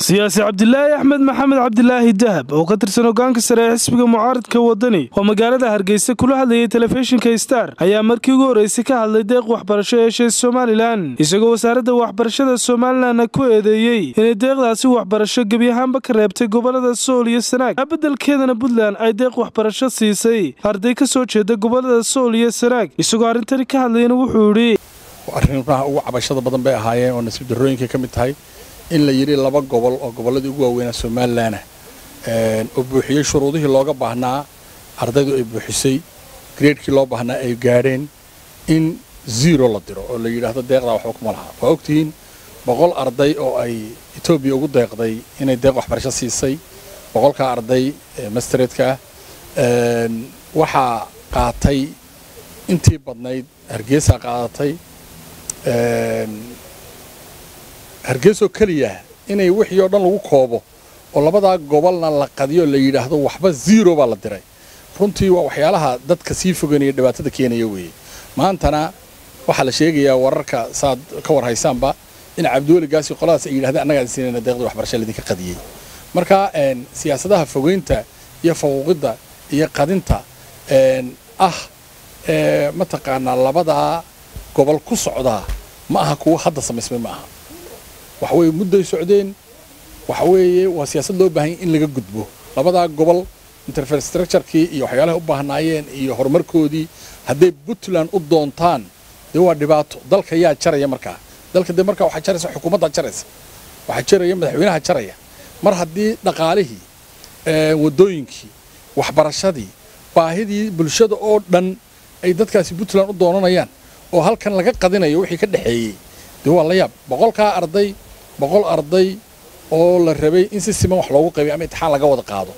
siyaasi cabdilaahi axmed maxamed cabdilaahi dahab oo ka tirsan hogaanka sare ee xisbiga mucaaradka wadani oo magaalada hargeysa kula hadlayay telefishinka star ayaa markii ugu horreysay ka hadlay deeq waxbarasho yeeshay somalilan isagoo wasaaradda waxbarashada somalilanna ku eedeeyey inay deeqdaasi waxbarasho gebi ahaanba ka reebtay gobolada sool iyo sanaag beddelkeedana puntland ay deeq waxbarasho siisay arday ka soo jeeda gobolada sool iyo sanaag isagoo arrintani ka hadlayana wuxuu idhi arrimaha ugu cabashada badan bay ahaayeen oo nasiib darrooyinkay ka mid tahay in la yidhi laba gobol oo gobolladii ugu waaweynaa somalilanah oo buuxiyey shuruudihii looga baahnaa ardaydu ay buuxisay greedkii loo baahnaa ay gaadheen in zero la diro oo la yidhaahdo deeqdaa waxba kuma laha waa ogtihiin boqol arday oo ay etoobiya ugu deeqday inay deeq waxbarasho siisay boqolkaa arday mastereedka ah waxaa qaatay intii badnayd hargeysaa qaadatay hargeysoo keliya inay wixii oo dhan lagu koobo oo labadaa gobolna la qadiyo la yidhaahdo waxba zero baa la diray runtii waa waxyaalaha dadka sii foganaya dhibaatada keenaya weeye maantana waxaa la sheegayaa wararka saaad ka war haysaanba in cabdiweligaasi qoladaas ay yidhahdeen annagaan siinayna deeqdii waxbarasha laydinka qadiyey marka siyaasadaha fogeynta iyo faquuqidda iyo qadinta ah mataqaanaa labadaa gobol ku socdaa ma aha kuwa hadda samaysmay ma aha waxa weeye mudday socdeen waxa weeye waa siyaasad loo baahanya in laga gudbo labadaa gobol interfrastructurekii iyo waxyaalahay u baahnaayeen iyo horumarkoodii hadday puntland u doontaan dee waa dhibaato dalka yaa jaraya markaa dalka dee markaa waxaa jaraysa xukuumaddaa jaraysa waxaa jaraya madaxweynaha jaraya mar haddii dhaqaalihii waddooyinkii waxbarashadii baahidii bulshada oo dhan ay dadkaasi puntland u doonanayaan oo halkan laga qadinayo wixii ka dhexeeyey dee waa la yaab boqolkaa arday boqol arday oo la rabay in si siman wax loogu qaybiyo ama intixaan laga wada qaado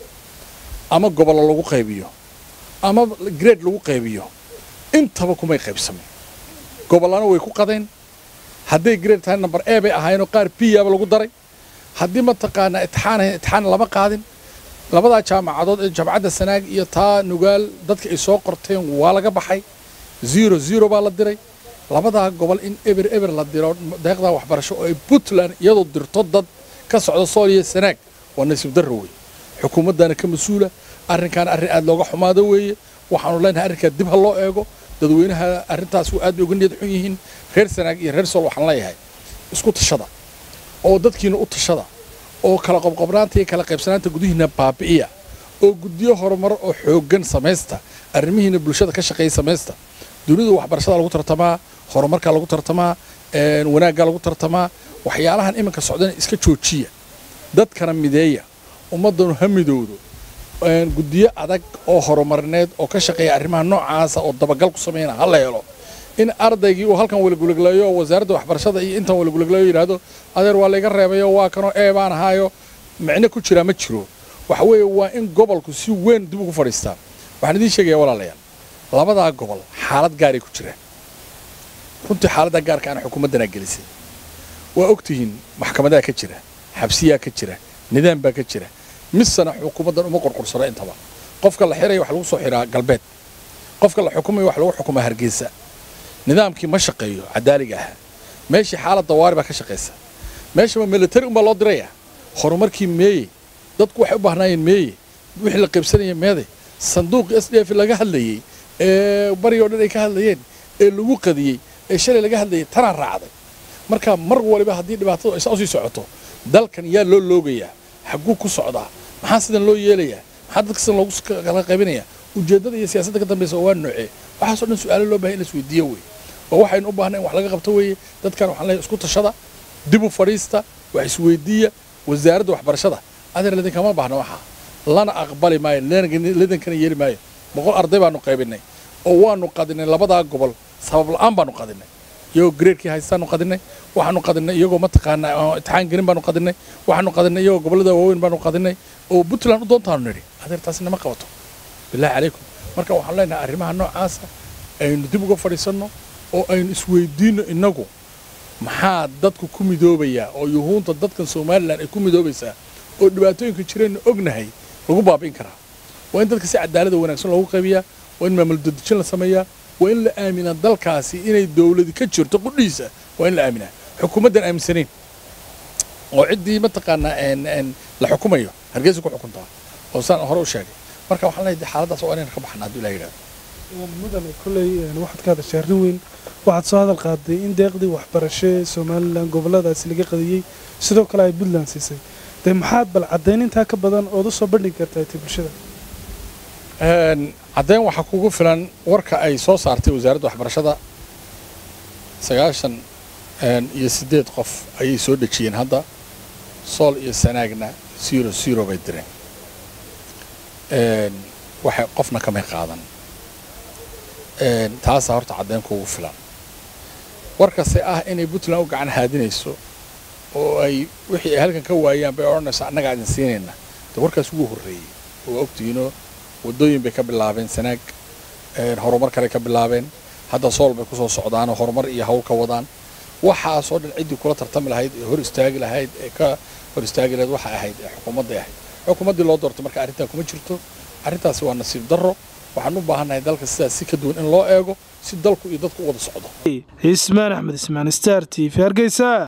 ama gobollo lagu qaybiyo ama grade lagu qaybiyo intaba kumay qaybsamin gobollana way ku qadeen hadday grade tahay number e bay ahaayeenoo qaar biyaaba lagu daray haddii mataqaanaa intixaan ahayn intixaan lama qaadin labadaa jaamacadood ee jaamacadda sanaag iyo taa nugaal dadka ay soo qorteen waa laga baxay zero zero baa la diray labadaa gobol in eber eber la diro deeqdaa waxbarasho oo ay puntland iyadoo dirto dad ka socda sool iyo sanaag waa nasiib darro wey xukuumaddana ka mas-uula arrinkaana arrin aad looga xumaado weeye waxaanu leenahay arrinkaa dib ha loo eego dadweynaha arrintaas aad bay uga niyad xun yihiin reer sanaag iyo reer sool waxaan leeyahay isku tashada oo dadkiina u tashada oo kala qobqobnaanta iyo kala qaybsanaanta gudihiina baabi'iya oo guddiyo horumar oo xooggan samaysta arrimihiina bulshada ka shaqeeya samaysta dunidu waxbarashada lagu tartamaa horumarkaa lagu tartamaa wanaaggaa lagu tartamaa waxyaalahan iminka socdana iska joojiya dadkana mideeya ummaddanu ha midowdo guddiyo adag oo horumarineed oo ka shaqeeya arrimaha noocaasa oo dabagal ku sameynaa ha la helo in ardaygii uu halkan walagulagleeyo oo wasaaradda waxbarashada iyo intan walagulagleeyo yidhaahdo adeer waa layga reebayo waa kanoo ee baan ahaayo micno ku jiraa ma jiro waxa weeye waa in gobolku si weyn dib ugu fadhiistaa waxaan idiin sheegaya walaalayaal labadaa gobol xaalad gaaray ku jiraan runtii xaaladdaa gaarka ana xukuumaddanaa gelisay waa ogtihiin maxkamadaha ka jira xabsiyaa ka jira nidaam baa ka jira misena xukuumaddan uma qorqursano intaba qofka la xiraya wax lagu soo xiraa galbeed qofka la xukumaya wax lagu xukumaa hargeysa nidaamkii ma shaqeeyo cadaaliga ahaa meeshii xaalad dawaari baa ka shaqaysa meeshaba militari unbaa loo diraya horumarkii meeye dadku waxay u baahnaayeen meeye wixii la qaybsanaya meede sanduuqii s d f laga hadlayey ee bariga o dhan ay ka hadlayeen ee lagu qadiyey ee shalay laga hadlayay tanaa raacday marka mar waliba haddii dhibaatadu aysa usii socoto dalkan yaa loo loogayaa xagguu ku socdaa maxaa sidan loo yeelayaa maxaa dadka sidan loogu kala qaybinayaa ujeeddada iyo siyaasadda ka dambaysa waa noocee waxaasoo dhan su-aalo loo bahay in la isweydiiyo wey oo waxaynu u baahnay in wax laga qabto weeye dadkan waxaan leeyahay isku tashada dib u fadhiista wax isweydiiya wasaaradda waxbarashada adeer lidinkama baahna waxaa lana aqbali maayo lidinkana yeeli maayo boqol arday baanu qaybinay oo waanu qadinay labadaa gobol sabab la'aan baanu qadinay iyagoo greedkii haystaanu qadinay waxaanu qadinay iyagoo mataqaanaa intixaan gelin baanu qadinay waxaanu qadinay iyagoo gobollada waaweyn baanu qadinay oo puntland u doontaanu nidhi adeer taasi nama qabato billahi calaykum marka waxaan leenahay arrimaha noocaasa aynu dib uga fadhiisanno oo aynu isweydiinno innagu maxaa dadku ku midoobayaa oo yuhuunta dadkan somalilan ay ku midoobaysaa oo dhibaatooyinka jireenna ognahay lagu baabi'in karaa waa in dadka si cadaalada wanaagsan loogu qaybiyaa waa in maamul dadejin la sameeyaa waa in la aaminaa dalkaasi inay dawladi ka jirto qudhiisa waa in la aaminaa xukuumaddan aaminsanayn oo ciddii mataqaanaa la xukumayo hargeysa ku xukuntaa oo saan hore u sheegay marka waxaan leeyahay xaaladaas waa inayna ka baxna hadduu ilaah yidhahdo mudane kolley waxaad ka hadashay arrin weyn waxaad soo hadal qaaday in deeqdii waxbarasho ee somalilan gobolladaasi laga qadiyey sidoo kale ay puntland siisay dee maxaad bal caddayn intaa ka badan ood u soo bandhigi kartaa ti bulshada caddayn waxaa kugu filan warka ay soo saartay wasaaradda waxbarashada sagaashan iyo siddeed qof ayay soo dhejiyeen hadda sool iyo sanaagna zero zero bay direen waxay qofna kamay qaadan taasaa horta caddayn kuugu filan warkase ah inay puntland u gacan haadinayso oo ay wixii ay halkan ka waayaan bay odhanayso annagaa idin siinayna de warkaas ugu horreeyey oo ogtihiinoo waddooyin bay ka bilaabeen sanaag horumar kale ka bilaabeen hadda sool bay kusoo socdaanoo horumar iyo hawl ka wadaan waxaasoo dhan ciddii kula tartami lahayd ee hor istaagi lahayd ee ka hor istaagi lahayd waxay ahayd ee xukuumadday ahayd xukuumaddii loo doortay marka arrintan kuma jirto arrintaasi waa nasiib darro waxaan u baahannahay dalka sidaas si ka duwan in loo eego si dalku iyo dadku u wada socdo cismaan axmed ismaan star t v hargeysa